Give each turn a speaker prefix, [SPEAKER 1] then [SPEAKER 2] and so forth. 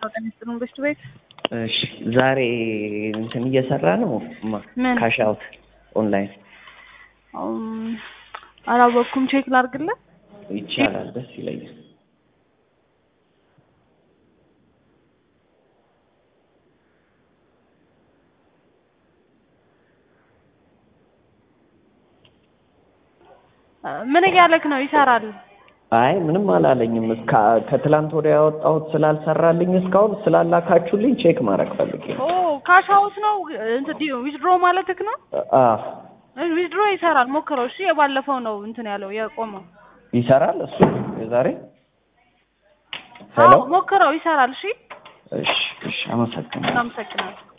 [SPEAKER 1] ሚኒስትሩን በሽቱ ቤት
[SPEAKER 2] እሺ ዛሬ እንትን እየሰራ ነው ማ-
[SPEAKER 1] ምን?
[SPEAKER 2] ካሽ አውት ኦንላይን
[SPEAKER 1] አም፣ አላወቅኩም። ቼክ ላድርግልህ።
[SPEAKER 2] ይቻላል፣ ደስ ይለኛል።
[SPEAKER 1] ምን እያለክ ነው? ይሰራል።
[SPEAKER 2] አይ ምንም አላለኝም። እስከ ከትላንት ወዲያ ያወጣሁት ስላልሰራልኝ እስካሁን ስላላካችሁልኝ ቼክ ማድረግ ፈልጌ
[SPEAKER 1] ኦ
[SPEAKER 2] ነው።
[SPEAKER 1] ካሽ አውት ነው እንትን ዊዝድሮ ማለትክ ነው?
[SPEAKER 2] አ
[SPEAKER 1] ዊዝድሮ ይሰራል። ሞክረው። እሺ የባለፈው ነው እንትን ያለው የቆመው።
[SPEAKER 2] ይሰራል እሱ የዛሬ ሄሎ።
[SPEAKER 1] አዎ ሞክረው፣ ይሰራል። እሺ
[SPEAKER 2] እሺ እሺ፣ አመሰግናለሁ።
[SPEAKER 1] እናመሰግናለን።